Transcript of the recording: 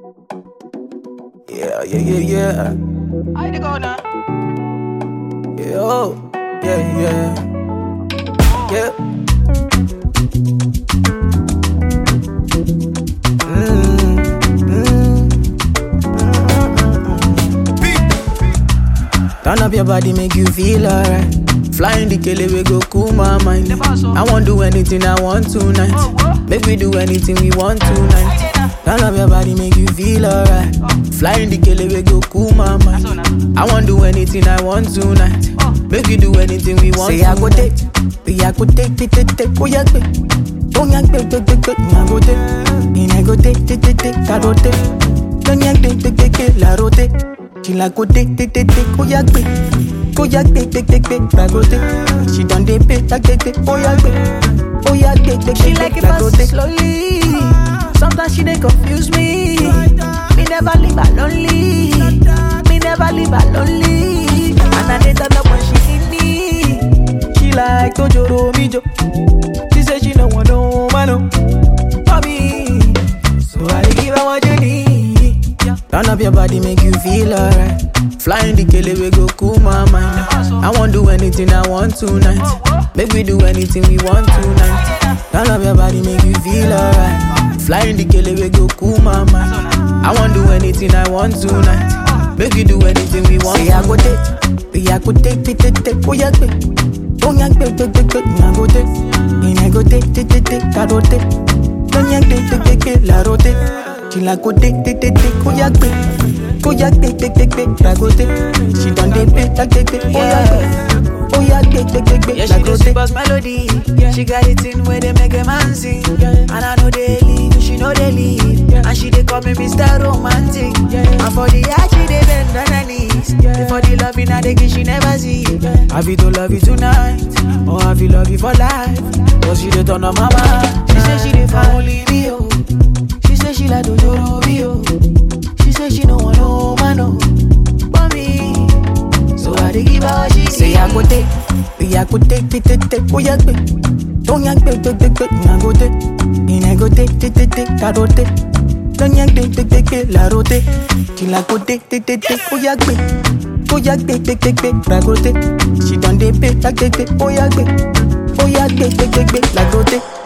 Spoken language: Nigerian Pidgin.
Yeah, yeah, yeah, yeah. I dey go now. Yeah, oh, yeah, yeah. Yeah. Mm, mm, Turn up your body, make you feel alright. Flying the kele we go cool my mind. I won't do anything I want tonight. Oh, what? Make we do anything we want tonight. I dey now. Turn up your body, make you feel alright. Flying the kele we go cool my mind. So now. I won't do anything I want tonight. Oh. Make you do anything we want. Say I go take, say I go take, take, take, take, oh yeah, take. Oh yeah, take, take, take, take, I go take. And I go take, take, take, take, I go take. Don't yeah, take, take, take, take, la rote. She like go take, take, take, take, oh yeah, take. Oh yeah, take, take, take, take, I go take. She done dey pay, take, take, take, oh yeah, take. Oh yeah, take, take, She take, like take, it I go fast take. slowly. Sometimes she dey confuse me. Me never leave her lonely. Me never leave her lonely. And I dey turn up when she need me. She like Tojoro Mijo. She say she no want no man no. for me. So I dey give her what you need. Turn up your body, make you feel alright. Flying the kele we go cool my mind. I won't do anything I want tonight. Make we do anything we want tonight. Turn up your body, make you feel alright. Flying the kele we go cool my mind. I won't do anything I want tonight. Make we do anything we want. Say I go take, say I go take, take, take, take, oh yeah, take. Oh yeah, take, take, take, take, I go take. And I go take, take, take, take, I go take. Don't yeah, take, take, take, take, la rote. She like go take, take, take, take, oh yeah, take. Oh yeah, take, take, take, take, la go take. She done dey pay, take, take, take, oh yeah, take. Oh yeah, take, take, take, take, Yeah, la she go do take. super melody. She got it in where they make a man sing. And I know they leave, she know they leave. And she they call me Mr. Romantic. And for the art, she they bend on her knees. For the love in her, they give she never see. I feel to love you tonight, or I feel love you for life. Cause she dey turn on my mind. She say she dey for only me, oh. She say she like Dojoro me, oh. She say she no want no man, oh. But me, so I dey give her what she Say I go take, say I go take, take, take, take, oh yeah, take. Don't yank, take, take, take, take, I go take. And I go take, take, take, take, I go take. Don't yank, take, take, take, take, la rote. Till I go take, take, take, take, oh yeah, take. Oh yeah, take, take, take, take, la go take. She done dey pay, take, take, take, oh yeah, take. Oh yeah, take, take, take, take, la go take.